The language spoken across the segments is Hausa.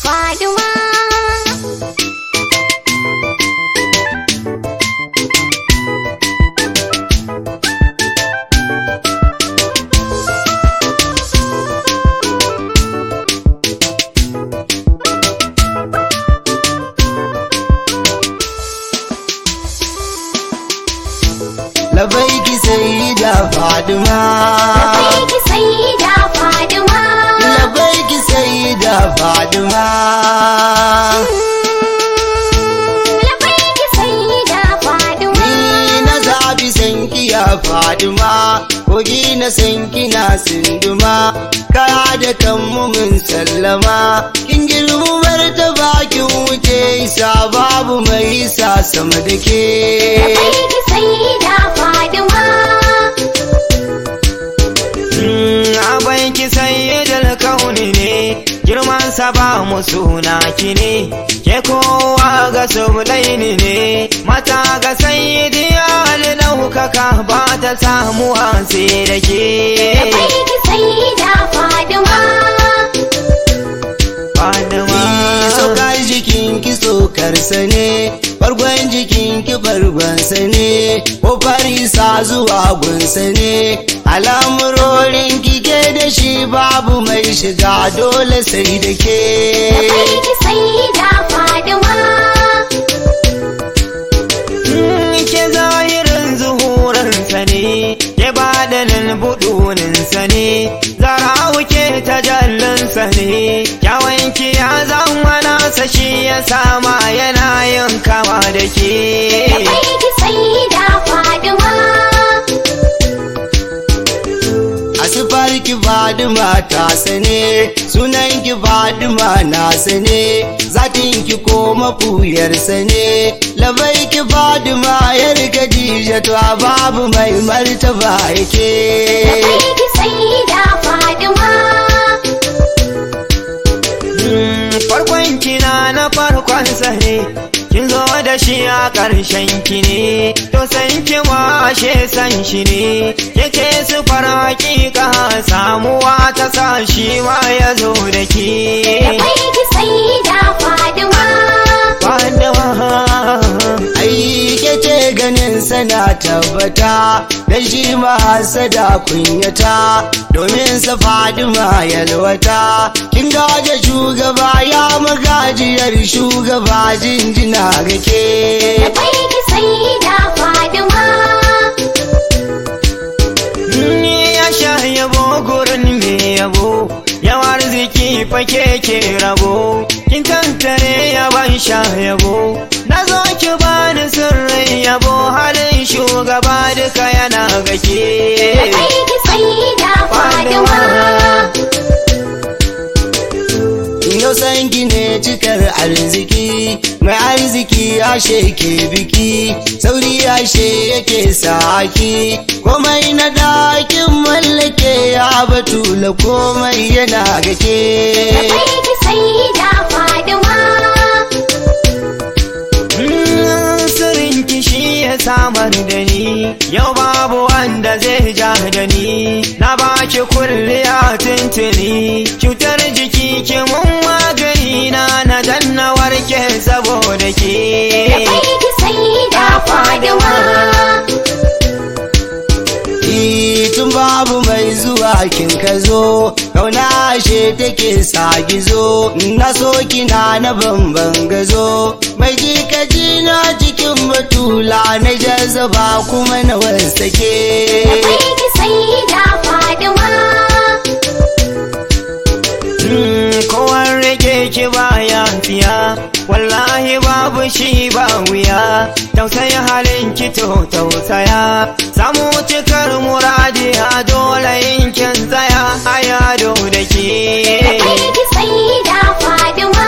Faduma Labaiki sai da Faduma. Labaiki Sayyida Faduma Labaiki sai da Faduma. Labaiki Sayyida Faduma Ni na zabi sankiya Faduma, kogi na sanki na sinduma, kaya da kanmu mun sallama. Kin girmar ta bakin wuce isa babu mai isa sama da ke. Labaiki Sayyida Faduma Abai ki sayyidul kauni ne girman sa ba mu suna ki ne ke kowa ga sublaini ne mata ga sayyidi ali daukaka ba ta samu sai da ke Labaiki Sayyida Faduma Fadima Saukar jikin ki saukarsa ne, bargon jikin ki bargonsa ne, ƙofar isa zuwa gunsa ne, al'amurorin ki ke da shi babu mai shiga dole sai da ke. Labaiki Sayyida Faduma ke zahirin zuhurinsa ne ke badanin buduninsa ne zara wuke tajallinsa ne kyawanki ya zama nasa shi ya sama yana yin kama da ke Labaiki Sayyida Faduma A sifar ki Fadima ta sane, sunan ki Fadima na sane, zatin ki ko mafuyar sane, labai ki Fadima yar Khadija to babu mai martaba yake. Labaiki Sayyida Faduma Mm, farkon kina na farkon ne kin zo da shi a ƙarshen ki ne to san ki ma ashe san shi ne yake su fara hakika samuwa ta sa shi ma ya zo da ki Labaiki Sayyida Faduma Fadima Ai ke ce ganin sana tabbata, dan shi ma hasada kunyata, domin sa Fadima yalwata. Kin gaje shugaba ya magajiyar shugaba jinjina ga ke. Labaiki Sayyida Faduma Ni ya sha yabo gurin me yabo yawa arziki fake ke rabo kin tantare yaban sha yabo na zo ki bani sirrin yabo halin shugaba duka yana gake Labaiki Sayyida Faduma Yau san ne cikar arziki, mai arziki ashe ke biki, sauri ashe yake saki, komai na dakin mallake ya batula komai yana gake. Labaiki Sayyida Faduma Mm, sirrin ki shi ya samar da ni yau babu wanda zai ja da ni na baki kulliya tuntuni cutar jiki ki mun magani na na danna warke saboda ke Labaiki Sayyida Faduma Ni tun babu mai zuwa kin ka zo, kauna ashe take sa gizo, na so kina na bamban gazo, mai ji ka ji na cikin batula na jazaba kuma na wasake. Labaiki Sayyida Faduma Mm, kowan rage ki baya fiya wallahi babu shi ba wuya tausaya halin ki to tausaya samu cikar muradi a dole in kin tsaya a yado da ke Labaiki Sayyida Faduma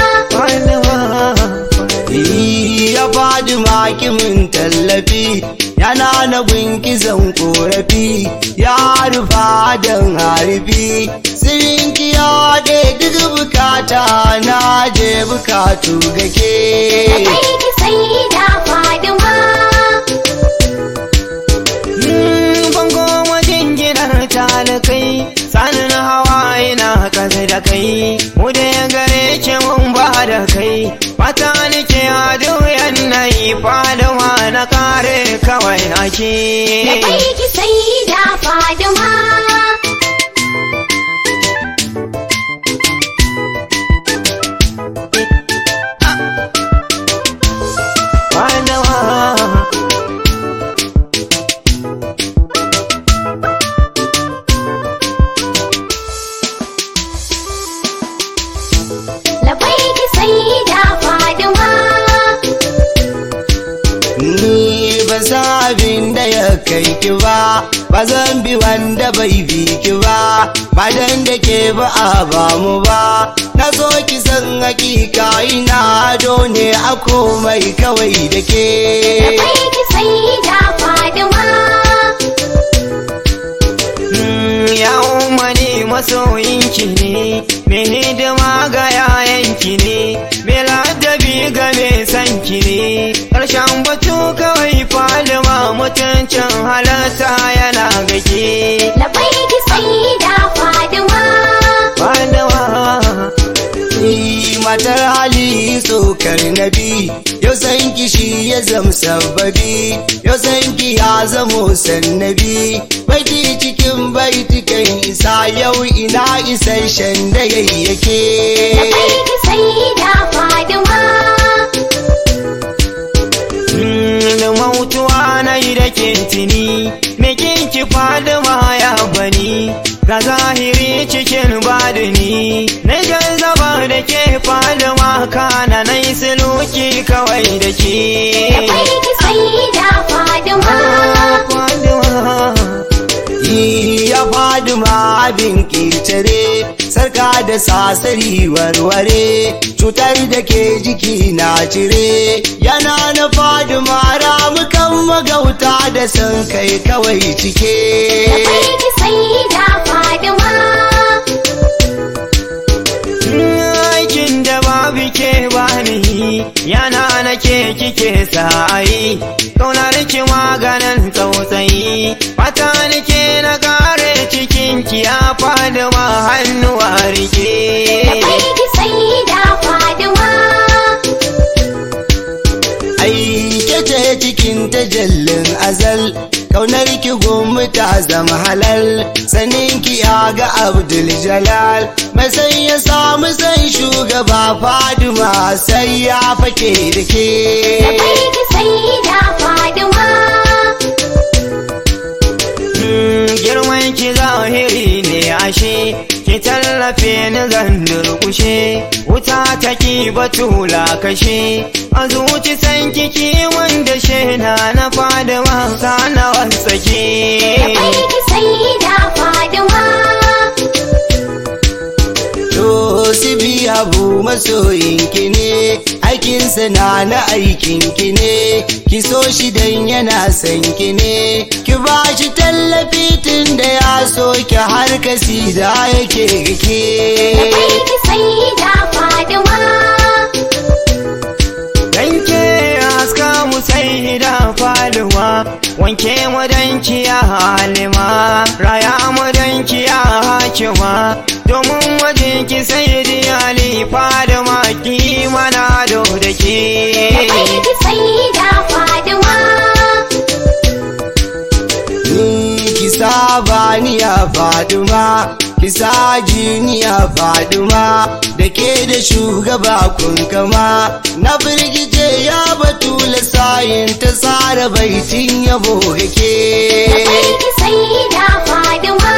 ya faɗi makimin tallafi yana na gunki zan korafi ya rufa don harfi sirinki ya haɗe duk bukata na je bukatu gake Labaiki Sayyida Faduma Mm, bango wajen ginar talikai sanin hawa ina kasa da kai mu da ya gare ki mu na kare kawai ake da kai ki sai da faduma Fadawa da kai ki sai da faduma Ni ba san abin da ya kai ki ba, ba zan bi wanda bai bi ki ba, ba dan da ke ba a ba mu ba. Na so ki san hakika ina ado ne a komai kawai da ke. da kai ki sai da faduma Mm, ya umarni masoyinki ne mai hidima ga yayanki ne mai ladabi ga mai sanki ne ƙarshen batu kawai falima mutuncin halarta yana gage da kai ki sai da faduma fadawa Ni matar hali tsokar nabi, yau san ki shi ya zam sababi, yau san ki ya zamo sannabi. Baiti cikin baitukan isa yau ina isasshen da da yayyake. kai ki sai da faduma Mm, da mautuwa na yi da kintini me kinki fadima ya bani ga zahiri cikin badini na zaba da ke fadima kana na yi suluki kawai da ke da kai ki sai da faduma Fadima. ya faɗi ma abin ƙetare sarka da sasari warware cutar da ke jiki na cire yana na faɗi ma ramukan magauta da san kai kawai da cike kai ki sai da faduma aikin da babu ke bani yana na ke kike sa'ayi kaunar ki maganin tsautsayi fata nake na kare cikin ki ya fadi ma hannuwa da rike kai ki sai da faduma aike ce cikin tajallin azal kaunar ki gumi ta zama halal sanin ki ya ga abdul jalal mai sai ya samu san shugaba faduma sai ya fake da ke da kai ki sai da faduma Mm, girman ki zahiri ne ashe ki tallafe ni zan durkushe wuta ta ki batula kashe a zuci san kiki wanda shena na fada wasa na da wasake kai ki sai da faduma to sibi abu masoyinki ne aikinsa na na aikinki ne ki so shi dan yana son ki ne ki ba shi tallafi tun da ya so ki har kasida yake da gake kai ki sai da faduma Danke haska mu sai da faluwa wanke mu danki ya halima raya mu danki ya hakima domin wajen ki sai da ali fadima ki mana do da da ke kai ki sai da faduma Ni ki saba ni ya faduma ki sa jini ya faduma da ke da shugaba kun kama na firgice ya batula sayin ta tsara baitin yabo da gake kai ki sai da faduma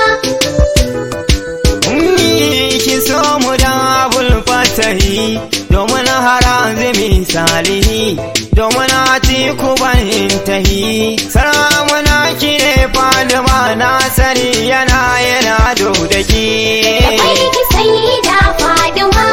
Ummi ki so mu da abul fatahi domin harazimi salihi domin atiku bahin tahi saramuna ki ne fadima na sani yana yana do da ke da kai ki sai da faduma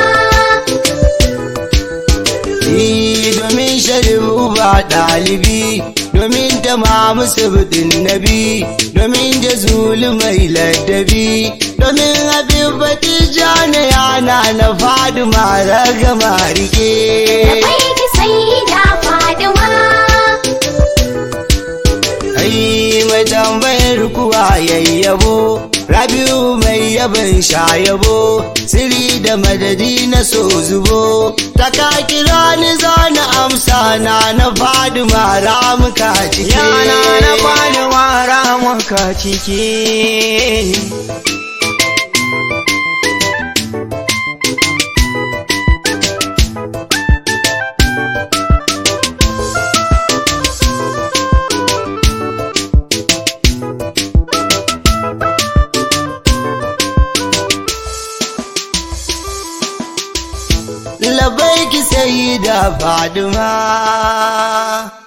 Ni domin sharif uba ɗalibi domin ta mamu sabdin nabi domin da zulu mai ladabi domin abin baki jana yana na faduma ragama da rike kai ki sai da faduma ai mai tambayar kuwa yayyabo rabiu mai yaban shayabo siri da madadi na so zubo ta ka kira ni zana amsa na na fadima ramuka cike yana na bani wara muka ciki labai ki sai da fadima